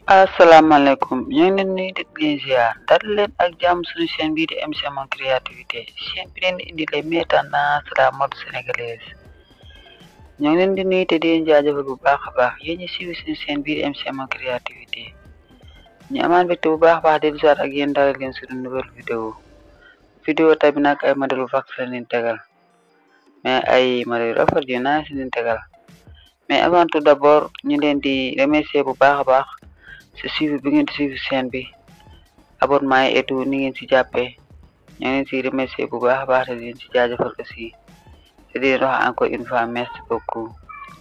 asalaamaaleykum ñu ngi leen nuyu di leen ziar dal leen ak jàmm suñu chaîne bii di MC Mon Créativité chaîne bi leen di indi les meilleures tendances de la mode sénégalaise ñu ngi leen di nuyu te di leen jaajëfal bu baax a baax yéen ñi suivi suñu chaîne bii di MC Mon Créativité ñu amaan mbégte bu baax a baax di ziar ak yéen dalal leen suñu nouvelle vidéo vidéo tey bi nag ay modèle vax la leen tegal mais ay modèle rafet yu naa si leen tegal mais avant tout d'abord ñu leen di remercier bu baax a baax si suivi bi ngeen di suivi chaîne bi abonnement yi et tout ni ngeen si jàppee ñu ngi leen si remercier bu baax a baax te di leen si jaajëfal aussi te di leen wax encore une fois merci beaucoup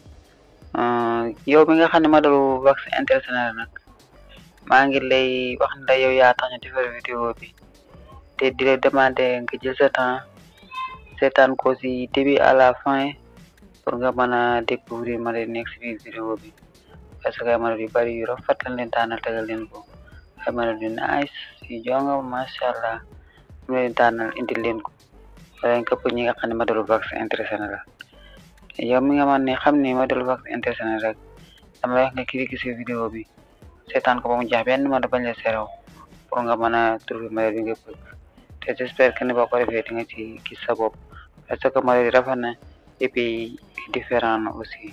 yow mi nga xam ne modèle vax intéressé na la nag maa ngi lay wax ne yow yaa tax ñu defar vidéo bi te di la demander nga jël sa temps seetaan ko si début à la fin pour nga mën a découvrir modèle nekk si biir vidéo bi parce que ay modèle yu bari yu rafet lañ leen tànnal tegal leen ko ay modèle yu nice yu jonga macha allah mu leen tànnal indil leen ko danañ këpp ñi nga xam ne modèle vax intéressé na la yow mi nga man ne xam ne modèle vax intéressé na rek dama wax nga cliquer si vidéo bi seetaan ko ba mu jeex benn modèle bañ la serew pour nga mën a trouver modèle bi nga bëgg te j'espère que ne boo ko defee di nga ci gis sa bopp parce que modèle yi rafet na et puis différent na aussi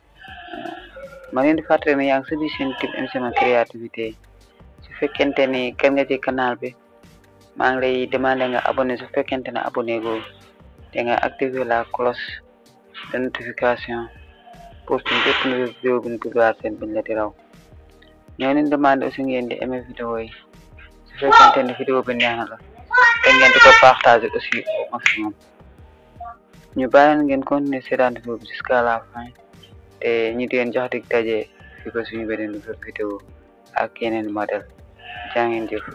ma leen di fàttali ne yaa ngi sa biir chaîne YouTube MC Mon Créativité su fekkente ni kan nga ci canal bi maa ngi lay demander nga abonné su fekkente ne abonné go te nga activer la cloche de notification pour suñ bépp nouvelle vidéo bi ñu publier seen biñ la di raw ñoo leen demander aussi ngeen di aimer vidéo yi su fekkente ne vidéo bi neex na la te ngeen di ko partager aussi au maximum ñu bàyyi ngeen continuer seetaan vidéo bi jusqu'à la fin te ñi di leen jox dig daje fi ba suñu beneen nouvelle vidéo ak yeneen modèle jaa ngeen jëf